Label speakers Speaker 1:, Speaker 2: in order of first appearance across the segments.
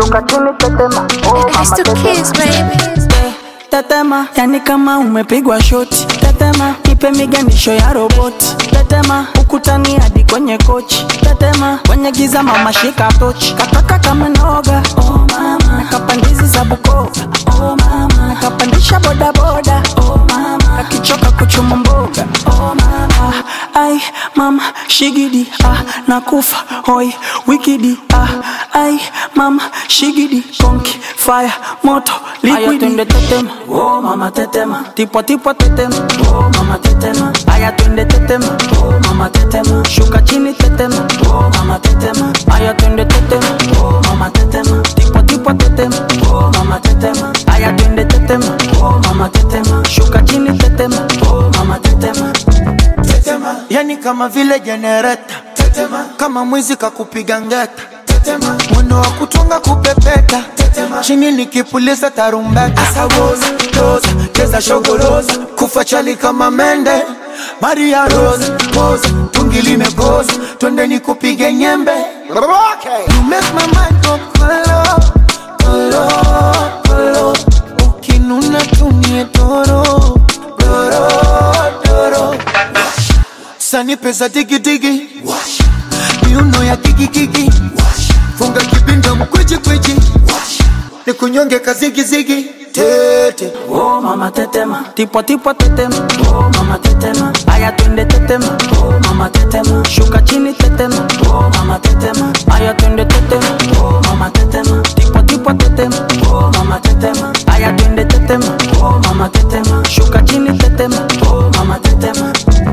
Speaker 1: shuka chini tetema oh
Speaker 2: It's
Speaker 1: mama
Speaker 2: to
Speaker 1: tetema
Speaker 2: kiss, baby.
Speaker 3: tetema yani kama umepigwa shoti tetema nipe miganisho ya roboti tetema ukutani hadi kwenye kochi tetema kwenye giza mama shika tochi kataka kama noga oh mama nakapandizi za bukova oh mama nakapandisha bodaboda oh mama akichoka kuchuma mboga oh mama ai mama shigidi ah nakufa hoi wikidi ah ai mama shigidi konki fire moto liquidi twende tetema oh mama tetema tipo tipo tetema oh mama tetema aya twende tetema oh mama tetema shuka chini tetema oh mama tetema aya twende tetema oh mama tetema tipo tipo tetema oh mama tetema aya twende tetema oh mama tetema shuka chini tetema oh mama tetema
Speaker 4: tetema yani kama vile jenereta tetema kama mwizi kakupiga ngeta tetema mwendo wa kutunga kupepeta tetema chini nikipuliza tarumbeta asawoza toza cheza shogoroza kufa chali kama mende maria rosa poza tungi limekoza twende nikupige nyembe okay. you make my mind go kolo kolo kolo ukinuna tumie doro doro doro sani pesa digidigi miuno ya kikikiki funga kibinda mkwijikwijji ni kunyonge kazigizigi tete
Speaker 3: oh mama tetema tipo tipo tetema oh mama tetema aya twende tetema oh mama tetema shuka chini tetema oh mama tetema aya twende tetema oh mama tetema tipo tipo tetema oh mama tetema aya twende tetema oh mama tetema shuka chini tetema oh mama tetema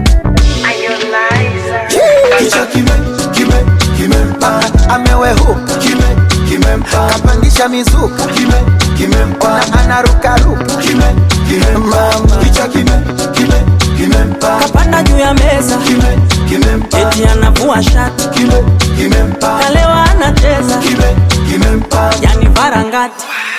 Speaker 4: kicha kime kime kimempa amewehuka kime kimempa kapandisha mizuka kime kimempa anarukaruka kime kimempa kicha kime kime kimempa
Speaker 3: kapanda juu ya meza
Speaker 4: kime kimempa
Speaker 3: eti anavua shati
Speaker 4: kime kimempa
Speaker 3: kalewa anacheza
Speaker 4: kime kimempa
Speaker 3: yani varangati